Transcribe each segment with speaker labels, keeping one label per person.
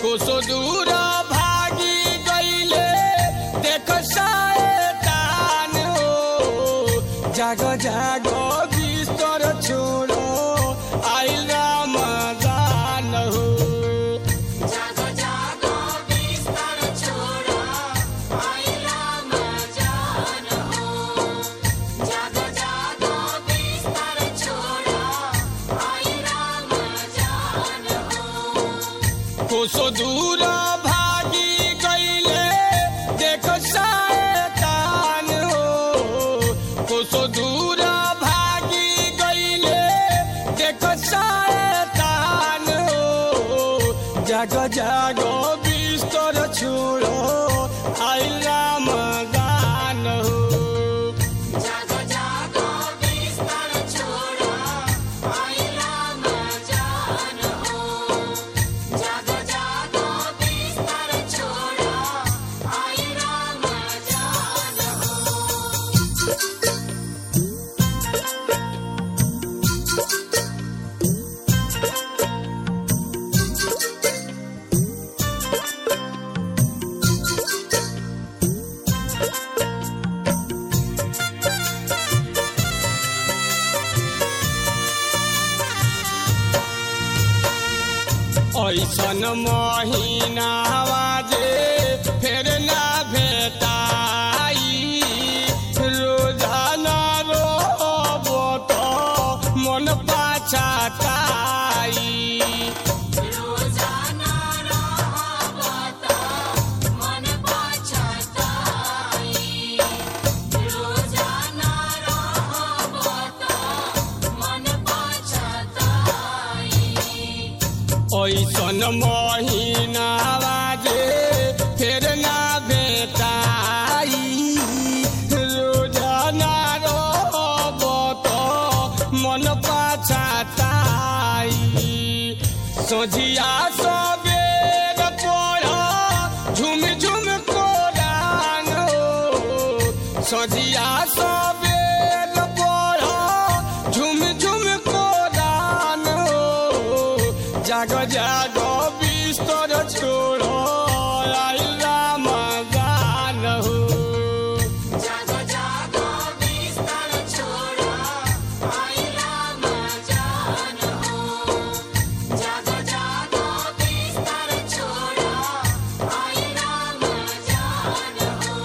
Speaker 1: कोसो दूर भागी गईले देख शैतान हो जाग जाग बिस्तर छोड़ो आइल रमजान हो
Speaker 2: जागो जागो बिस्तर छोड़ो आइला मजान हो जागो जागो बिस्तर छोड़ो आइला मजान हो
Speaker 1: कोसो दूर भागी गईले देख शैतान हो कोसो दूर भागी गईले देख शैतान हो जाग जाग बिस्तर छोड़ो आइल रमजान हो
Speaker 2: जागो जागो बिस्तर छोड़ो आइला मजान हो जागो जागो बिस्तर छोड़ो आइला मजान हो
Speaker 1: ऐसन महीना जे फेर ना भेटाई रोजाना रोब तो मन पाछाताई
Speaker 2: रोजाना रहबता मन पछताई रोजाना रहबता मन पछताई
Speaker 1: ऐसन महीना जे फेर ना भेटाई रोजाना रोब तो मन पाछाताई सोझिया सबेर पढ़ झुम झुम कोरान हो सोझिया सबेर पढ़ झुम झुम कोरान हो जाग जाग बिस्तर छोड़ो आइल रमजान हो
Speaker 2: जागो जागो बिस्तर छोड़ो आइला मजान हो जागो जागो बिस्तर छोड़ो आइला मजान हो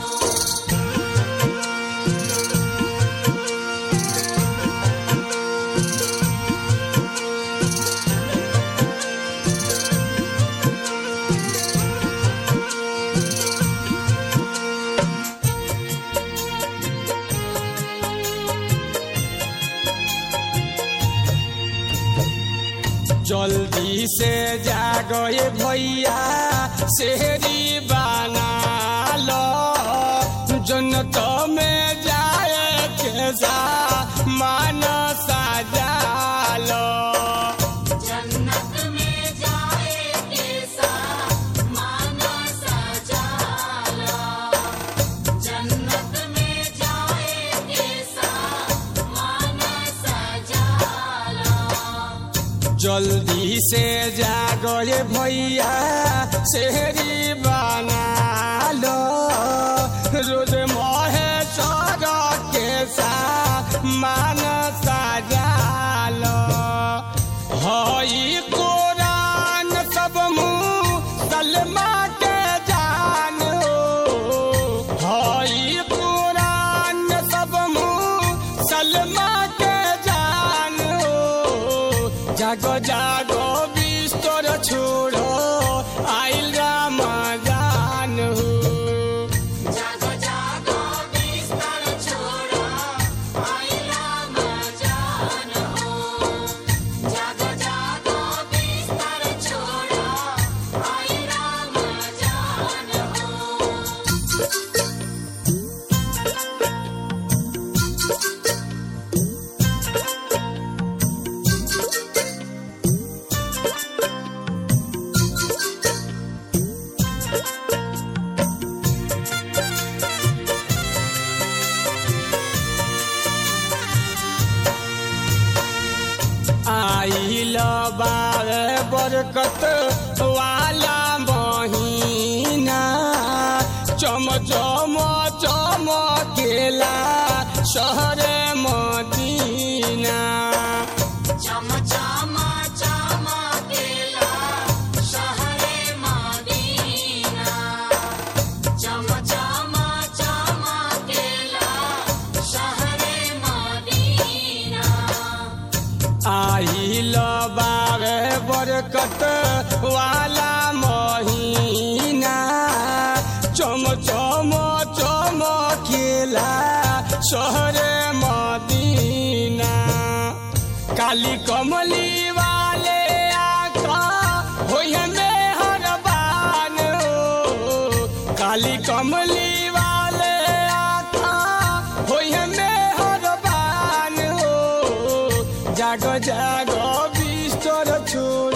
Speaker 1: जल्दी से जागो ये भैया शहरी बना लो जन्नत में जाए के सा मानसा जालो
Speaker 2: जन्नत में जाए कैसा माना सजाला जन्नत में जाए कैसा माना सजाला
Speaker 1: जल्दी से जागो ये भैया शहरी बना लो रोज मोहे चौरा के सा मानसा जालो हई कुरान सब मुँह सलमा के जान हो हई कुरान सब मुँह सलमा के जान हो जागो जागो बिस्तर छोड़ो आइल रमजान हो
Speaker 2: जागो जागो बिस्तर छोड़ो आइला मजान हो जागो जागो बिस्तर छोड़ो आइला मजान हो
Speaker 1: आइल बार बरकत वाला चम चम चमकेला शहर मदीना
Speaker 2: चम चम चमकेला शहरे मदीना चम चम चमकेला शहरे मदीना
Speaker 1: आइल बारे बरकत वाला महीना चम चम चमकेला शहर मदीना काली कमली वाले आका होय में हरबान हो काली कमली वाले आका होय में हरबान हो जाग जाग बिस्तर छोड़